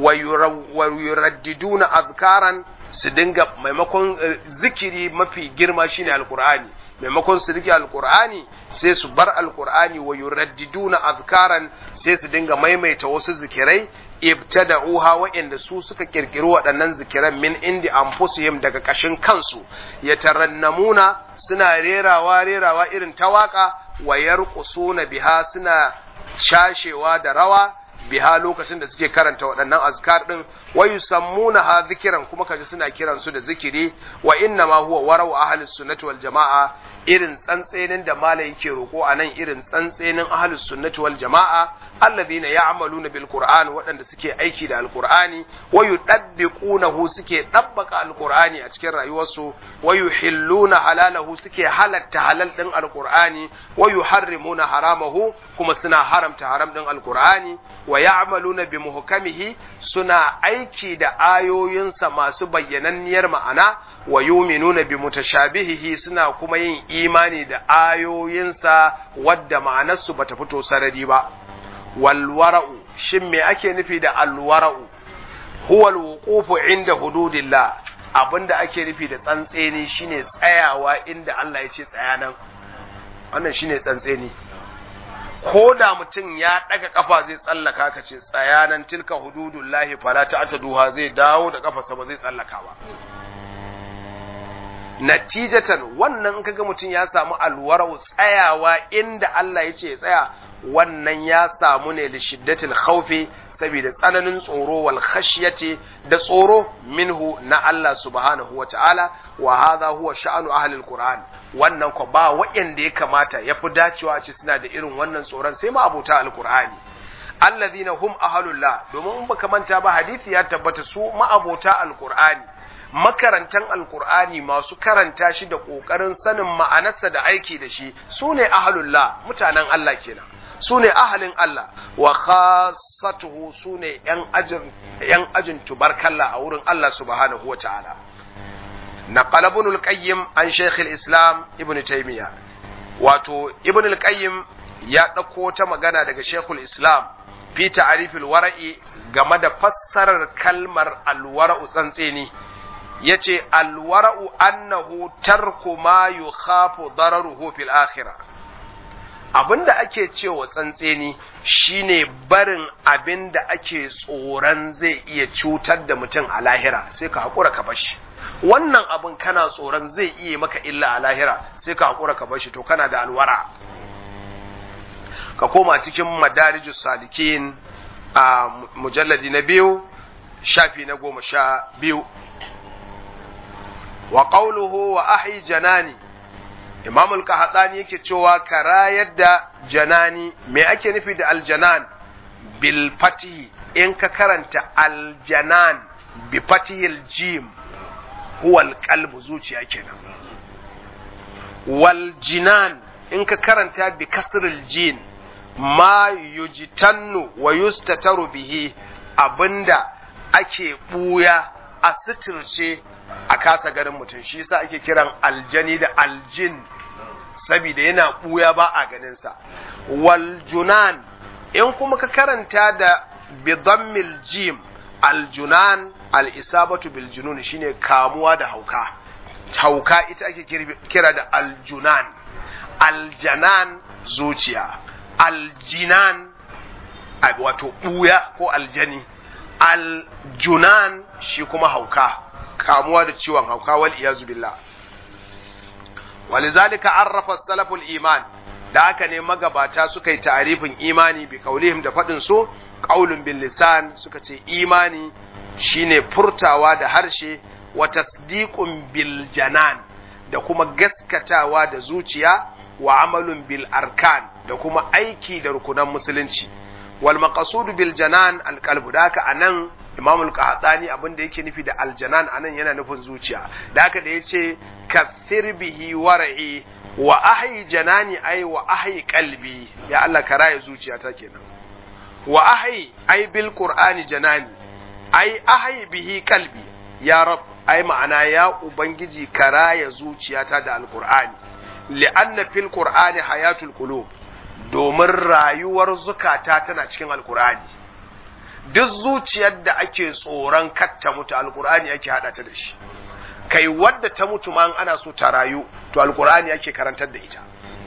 wa yuraddiduna azkaran su dinga maimakon zikiri mafi girma shine alqur'ani maimakon su rike alkur'ani sai su bar alkur'ani wa yuraddiduna azkaran sai su dinga maimaita wasu zikirai ibtada'uha wa'inda su suka kirkiri waɗannan zikiran min indi anfusihim daga kashin kansu yatarannamuna suna rerawa rerawa irin ta waka wa yarqusuna biha suna cashewa da rawa biha lokacin da suke karanta waɗannan azkar din wa yusammuna ha zikiran kuma kaji suna kiran su da zikiri wa inna ma huwa warau ahli sunnati wal jamaa irin tsantsenin da malai yake roko anan irin tsantsenin ahli sunnati wal jamaa alladhina ya'maluna bil qur'an waɗanda suke aiki da alqur'ani wa yudabbiqunahu suke dabbaka alqur'ani a cikin rayuwarsu wa yuhilluna halalahu suke halatta halal din alqur'ani wa yuharrimuna haramahu kuma suna haramta haram din alqur'ani wa ya'maluna bi muhkamihi suna aiki da ayoyinsa masu bayyananniyar ma'ana wa yuminuna bi mutashabihihi suna kuma yin imani da ayoyinsa wadda ma'anarsu bata fito sarari ba wal wara'u shin me ake nufi da al wara'u huwa al wuqufu inda hududillah abinda ake nufi da tsantseni shine tsayawa inda Allah ya ce tsaya nan wannan shine tsantseni ko da mutum ya ɗaga ƙafa zai tsallaka ka ce tsayanan tilka hududullahi fala ta'taduha zai dawo da ƙafarsa ba zai tsallaka ba natijatan wannan in kaga mutum ya samu alwarau tsayawa inda Allah ya ce ya tsaya wannan ya samu ne da shiddatil khawfi saboda tsananin tsoro wal khashyati da tsoro minhu na Allah subhanahu wa ta'ala wa hadha huwa sha'anu ahli alquran wannan ko ba wa'anda ya kamata yafi dacewa a ce suna da irin wannan tsoron sai ma abota alqur'ani alladhina hum ahlullah domin in baka manta ba hadisi ya tabbata su ma abota alqur'ani makarantan alqur'ani masu karanta shi da kokarin sanin ma'anarsa da aiki da shi sune ahlullah mutanen Allah kenan su ne ahalin Allah wa khasatuhu su ne ‘yan ajin tubarkalla a wurin Allah subhanahu wa ta'ala. Na qalabun qayyim an Sheikh islam Ibn Taymiyyah wato Ibn al-Qayyim ya ɗauko ta magana daga Sheikh islam fi ta'rifil wara'i game da fassarar kalmar alwara'u tsantseni yace alwara'u annahu tarku ma yukhafu dararuhu fil akhirah abin da ake cewa tsantseni shine barin abin da ake tsoron zai iya cutar da mutum a lahira sai ka haƙura ka bashi wannan abin kana tsoron zai iya maka illa a lahira sai ka haƙura ka bashi to kana da alwara ka koma cikin madarijus salikin a mujalladi na biyu shafi na goma sha biyu wa qawluhu wa ahi janani imam al-qahtani yake cewa karayar da janani me ake nufi da aljanan bil fatihi in ka karanta aljanan bi fatihil jim huwa alqalbu zuciya kenan wal jinan in ka karanta bi kasril jin ma yujtannu wa yustataru bihi abinda ake buya a suturce a kasa ganin mutum shi yasa ake kiran aljani da aljin saboda yana buya ba a ganin sa wal junan in kuma ka karanta da bidammil jim aljunan al'isabatu bil junun shine kamuwa da hauka hauka ita ake kira da aljunan aljanan zuciya aljinan wato ɓuya ko aljani aljunan shi kuma hauka kamuwa da ciwon hauka wal iyazu billah walizalika arrafa salaful iman da haka ne magabata suka yi ta'arifin imani bi kaulihim da faɗin su qaulun bil lisan suka ce imani shine furtawa da harshe wa tasdiqun bil janan da kuma gaskatawa da zuciya wa amalun bil arkan da kuma aiki da rukunan musulunci wal maqsud bil janan al qalb da haka anan imam al qahtani abin da yake nufi da al janan anan yana nufin zuciya da haka da yace kathir bihi war'i wa ahyi janani ay wa ahyi qalbi ya Allah ka raye zuciyata kenan wa ahyi ay bil qur'ani janani ay ahyi bihi qalbi ya rab ai ma'ana ya ubangiji ka raye zuciyata da alqur'ani li'anna fil qur'ani hayatul qulub domin rayuwar zukata tana cikin alqur'ani duk zuciyar da ake tsoron katta mutu alqur'ani ake hada ta da shi kai wadda ta mutu ma ana so ta rayu to alqur'ani ake karantar da ita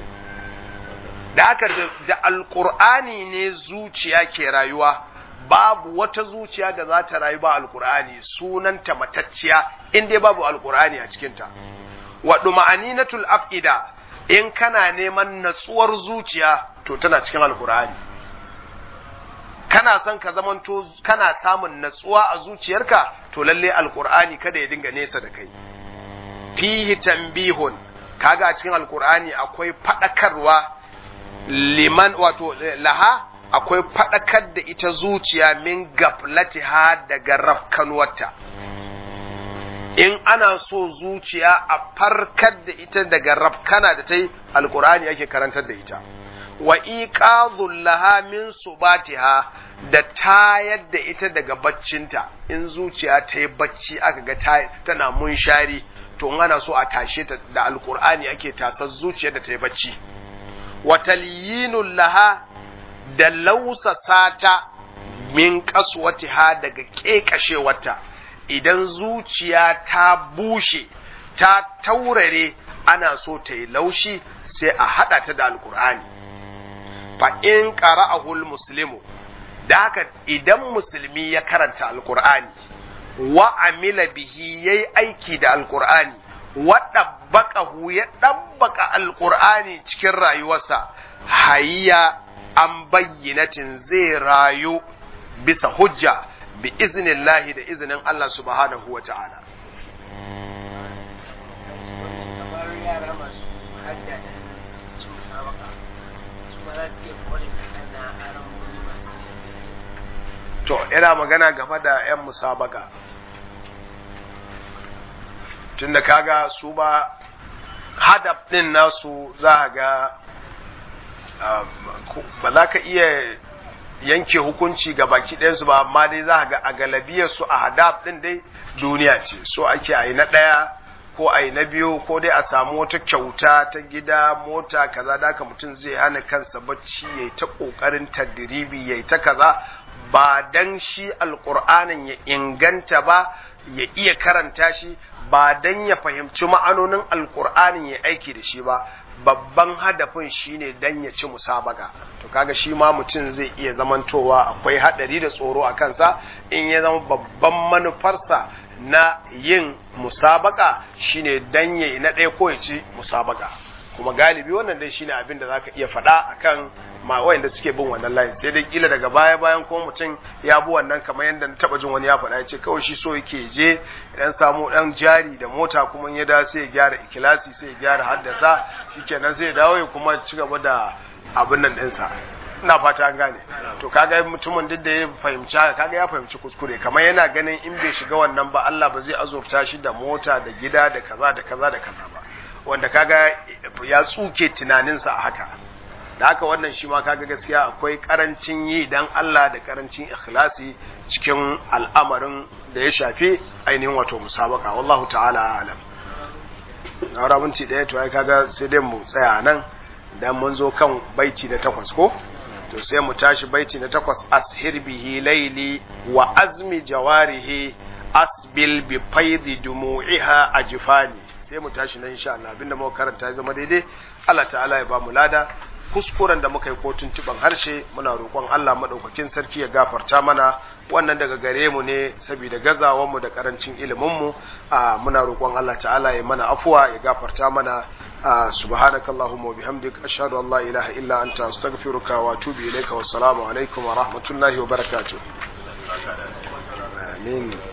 da haka da alqur'ani ne zuciya ke rayuwa babu wata zuciya da za ta rayu ba alqur'ani sunanta matacciya in dai babu alqur'ani a cikinta wa duma'aninatul afida in kana neman natsuwar zuciya to tana cikin alkur'ani kana son ka zamanto kana samun natsuwa a zuciyarka to lalle alkur'ani kada ya dinga nesa da kai fihi tanbihun kaga a cikin alkur'ani akwai fadakarwa liman wato laha akwai fadakar da ita zuciya min gaflatiha daga rafkanuwarta in ana so zuciya a farkar da ita daga rafkana da ta yi alkur'ani ake karantar da ita wa iqadhul laha min subatiha da tayar da ita daga baccinta in zuciya ta yi bacci aka ga tana munshari to in ana so a tashe ta da alkur'ani ake tasar zuciyar da ta yi bacci wa talyinul laha da lausasa ta min kaswatiha daga kekashewarta idan zuciya ta bushe ta taurare ana so ta yi laushi sai a haɗa ta da alkur'ani fa in qara'ahul muslimu da haka idan musulmi ya karanta alkur'ani wa amila bihi yayi aiki da alkur'ani wa dabbaqahu ya dabbaka alkur'ani cikin rayuwarsa hayya an bayyinatin zai rayu bisa hujja bi iznillahi da izinin Allah subhanahu wa ta'ala. To, yana magana game da ‘yan musabaka. Tunda kaga su ba hadaf ɗin nasu za ga ba za ka iya yanke hukunci ga baki ɗayansu ba amma dai za ga a galabiyar su a hadaf ɗin dai duniya ce so ake a yi na ɗaya ko a yi na biyu ko dai a samu wata kyauta ta gida mota kaza da haka mutum zai hana kansa bacci ya yi ta ƙoƙarin tadiribi ya yi ta kaza ba dan shi alƙur'anin ya inganta ba ya iya karanta shi ba dan ya fahimci ma'anonin alƙur'anin ya aiki da shi ba babban hadafin shine dan ya ci musabaka to kaga shi ma mutum zai iya zamantowa akwai hadari da tsoro a kansa in ya zama babban manufarsa na yin musabaka shine dan ya na ɗaya ko ya ci musabaka kuma galibi wannan dai shine abin da zaka iya faɗa akan ma wayanda suke bin wannan layin sai dai kila daga baya bayan ko mutum ya bi wannan kamar yadda na taba jin wani ya faɗa ya ce kawai shi so yake je dan samu dan jari da mota kuma ya da sai ya gyara ikilasi sai ya gyara haddasa shikenan sai ya dawo ya kuma ci gaba da abin nan ɗinsa ina fata an gane to kaga mutumin duk da ya fahimci haka kaga ya fahimci kuskure kamar yana ganin in bai shiga wannan ba Allah ba zai azurta shi da mota da gida da kaza da kaza da kaza ba wanda kaga ya tsuke tunaninsa a haka da haka wannan shi ma kaga gaskiya akwai karancin yi dan Allah da karancin ikhlasi cikin al'amarin da ya shafi ainihin wato musabaka wallahu ta'ala alam na minti ɗaya to ai kaga sai dai mu tsaya nan dan mun zo kan baiti na takwas ko to sai mu tashi baiti na takwas ashir bihi laili wa azmi jawarihi asbil bi faidi dumu'iha ajfani sai mu tashi nan insha Allah abinda muka karanta ya zama daidai Allah ta'ala ya ba mu lada kuskuren da muka yi ko tuntuban harshe muna roƙon Allah madaukakin sarki ya gafarta mana wannan daga gare mu ne saboda gazawan mu da karancin ilimin mu muna roƙon Allah ta'ala ya mana afuwa ya gafarta mana subhanakallahumma wa bihamdik ashhadu an la ilaha illa anta astaghfiruka wa atubu ilayka wassalamu alaikum wa rahmatullahi wa barakatuh amin